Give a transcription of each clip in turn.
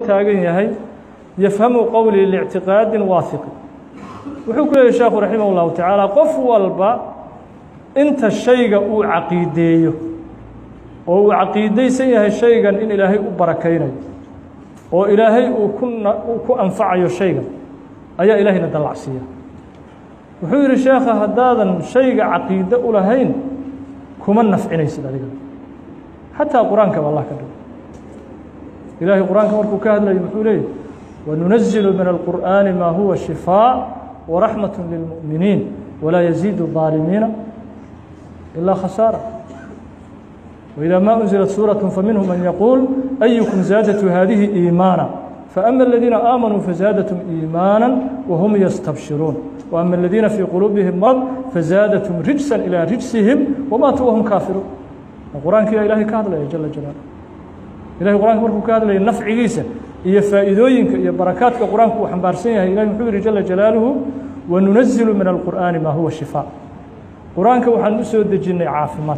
taagan yahay yafhamu qowlii lictiqaadin waahiqi wuxuu ku leeyahy sheekhu raximah اllahu tacaala qof walba inta shayga uu caqiideeyo oo uu caqiidaysan yahay shaygan in ilaahay u barakaynayo oo ilaahay uu ku uu ku anfacayo shaygan ayaa ilaahayna dallacsiiya wuxuu yidhi sheekha haddaadan shayga caqiide u lahayn kuma nafcinaysid adiga xataa qur-aankaba allah ka dhigo ilaahay qur-aanka markuu ka hadlayo muxuu leeyahy wanunazilu min alqur'aani maa huwa shifaa waraxmat lilmu'miniin walaa yaziidu الظaalimiina ilaa khasaara وإذا ما أنزلت سورة فمنهم من يقول أيكم زادت هذه إيمانا فأما الذين آمنوا فزادتهم إيمانا وهم يستبشرون وأما الذين في قلوبهم مرض فزادتهم رجسا إلى رجسهم وماتوا وهم كافرون القرآن كي إلهي كهذا جل جلاله إلهي القرآن مركو كهذا نفع عيسى iyo faa'iidooyinka iyo barakaadka qur-aanku uu xambaarsan yahay ilahi muxuu yihi jala jalaaluhu wanunazilu min alqur'aani maa huwa shifaa qur-aanka waxaan u soo dejinnay caafimaad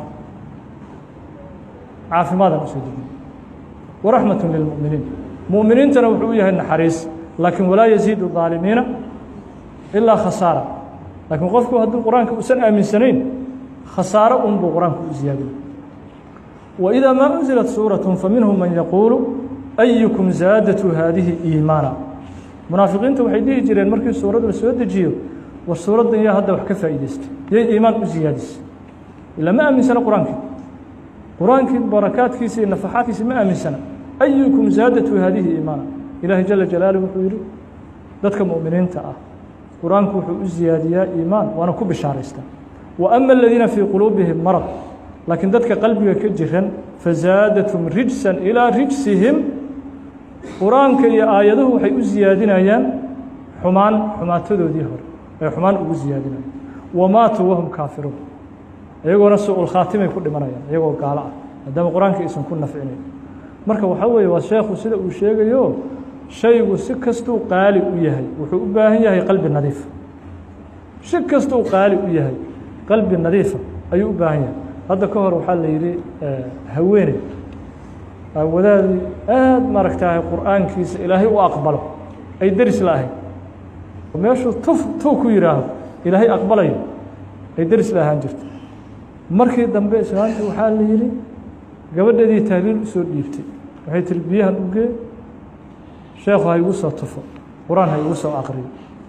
caafimaadaan usoo dejinnay waraxmatu lilmu'miniin mu'miniintana wuxuu u yahay naxariis laakiin walaa yaziidu الظaalimiina ilaa khasaara laakiin qofku hadduu qur-aanka uusan aaminsanayn khasaaro un buu qur-aanku u ziyaadin وإذا ما أنزلت سورة فمنهم من يقول أيكم زادت هذه إيمانا منافقينta waxay dhihi jireen markii suuradda la soo dejiyo war suuraddan yaa hadda wax ka faa'iidaystay yay iimaan u ziyaadisay ila ma aaminsana qur-aankii qur-aankii barakaadkiisa iyo nafaxaadkiisa ma aaminsana أيكم زادت هذه إيمانا إلaahi جل جلاaله wuxuu yihi dadka muؤminiinta ah qur-aanku wuxuu u ziyaadiyaa iimaan waana ku bishaaraystaa وأما الذيina fيi qلوبiهim مرض laakiin dadka qalbiga ka jiran fazaadatum rijsan ilaa rijsihim qur-aanka iyo aayaduhu waxay u ziyaadinayaan xumaan xumaatadoodii hore ay xumaan ugu ziyaadinayaan wamaatuu wahum kaafiruun iyagoona su-ul khaatimay ku dhimanayaan iyagoo gaalo ah maadaama qur-aanka aysan ku nafcinayn marka waxaa weeye waa sheekhu sida uu sheegayo shaygu si kastuu qaali u yahay wuxuu u baahan yahay qalbi nadiifa si kastuu qaali u yahay qalbi nadiifa ayuu u baahan yahay hadda ka hor waxaa la yidhi haweeney wadaadii aad maaragtahay qur-aankiisa ilaahay u aqbalo ay deris la ahayd meeshuu tuf tuu ku yidhaaho ilaahay aqbalayo ay deris la ahaan jirto markii dambe islaanta waxaa la yidhi gabadheedii tahliil usoo dhiibtay waxay tiri biyahan u gee sheekhu ha igu soo tufo qur-aan ha igu soo aqriyo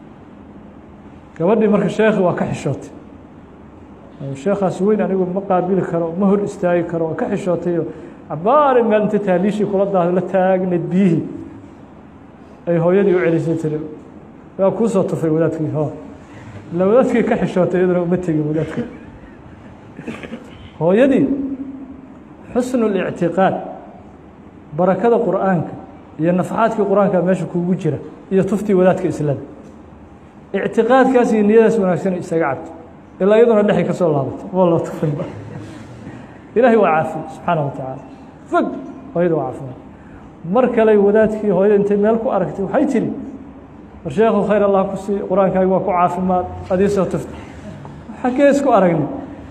gabadhii marka sheekhi waa ka xishootay sheekhaas weyn anigu ma qaabili karo ma hor istaagi karo waa ka xishootayo cabaari meel inta taaliishii kula daado la taagneed biyihii ay hooyadii u celisay tiri waa kuu soo tufay wadaadkii ho ila wadaadkii ka xishootay iyaduna uma tegin wadaadka hooyadii xusnu اlictiqaad barakada qur'aanka iyo nafaxaadkii qur-aanka meesha kuugu jira iyo tuftii wadaadka islada ictiqaadkaas iyo niyadaas wanaagsan isaga cabto ilaa iyaduna dhexay ka soo laabato waa loo tufayba ilaahay waa caafiye subxaana wa tacaala fog hooyada waa caafimaad mar kale wadaadkii hooyada intay meel ku aragtay waxay tidhi war sheekhu khayr allah ku sii qur-aankaagi waa ku caafimaad adii soo tufta xaggee isku aragni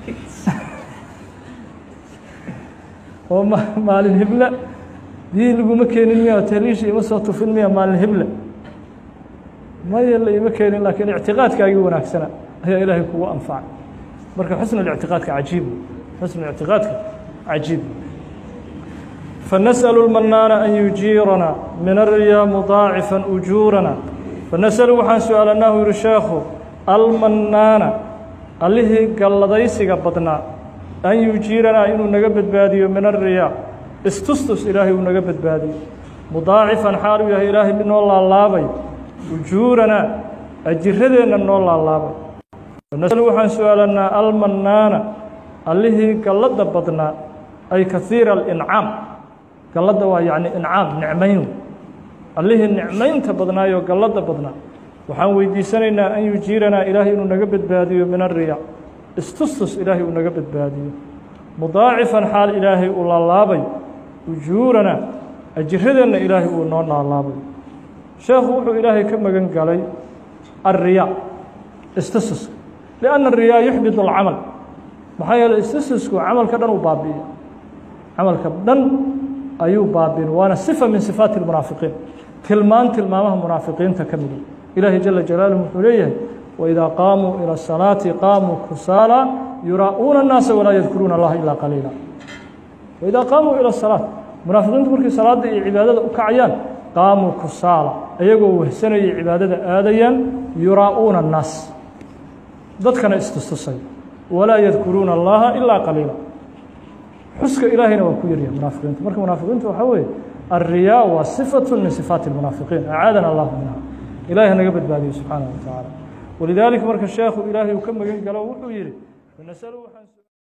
oo ma maalin hible biyihii laguma keenin miya taliishii ima soo tufin miya maalin hible maya la ima keenin laakiin ictiqaadkaagii wanaagsana ayaa ilaahay kugu anfacay marka xusn اlictiqaadka cajiib xusn اlictiqaadka cajiib fanasأl الmanaana an yujiirana min الriyaa mudaacifا ujuurana fanasأlu waxaan su-aalanaahu yihi sheekhu almanaana allihii galladaysiga badnaa an yujiiranaa inuu naga badbaadiyo min الriyaa istustus ilaahay uu naga badbaadiyo mudaacifan xaal uu yahay ilaahay mid noo laalaabay ujuurana ajiradeenna noo laalaabay nasl waxaan su-aalanaa almanaana allihii galladda badnaa ay kahiira alincaam galladda waa yacni incaam nicmayn allihii nicmaynta badnaayoo galladda badnaa waxaan weydiisanaynaa an yujiiranaa ilaahay inuu naga badbaadiyo min ariyaa istustus ilaahay uu naga badbaadiyo mudaacifan xaal ilaahay uu laalaabay ujuurana ajiradeenna ilaahay uu noo laalaabay sheekhu wuxuu ilaahay ka magan galay alriyaa istustuska لأن الرياء يحبط العمل maxaa yeeley istustusku camalka dhan uu baabi'iya camalka dhan ayuu baabin waana sifa min sifaati اlmunaafiqiin tilmaan tilmaamaha munaafiqiinta ka mida ilaahi jala jalaaluhu wuxuu leeyahay waidaa qaamuu ilى الsalaati qaamuu kusaala yuraa'uuna الnaasa walaa yadkuruuna اllaha ilaa qaliila waidaa qaamuu ilى الsalaaة munaafiqiintu markay salaada iyo cibaadada u kacayaan qaamuu kusaala ayagoo wehsanayay cibaadada aadayaan yuraa'uuna الnaas dadkana istustusay walaa yadkuruuna اllaha ilaa qaliila xuska ilaahayna waa ku yaryahay munaafiqiinta marka munaafiqiinta waxaa weeye الriyaa waa صifaة min صifaati الmunaafiqiin acaadana اllahu minha ilahi hanaga badbaadiyo subxaanaه wa tacaala walidaalika marka sheekhu ilaahay uu ka magan galo wuxuu yihi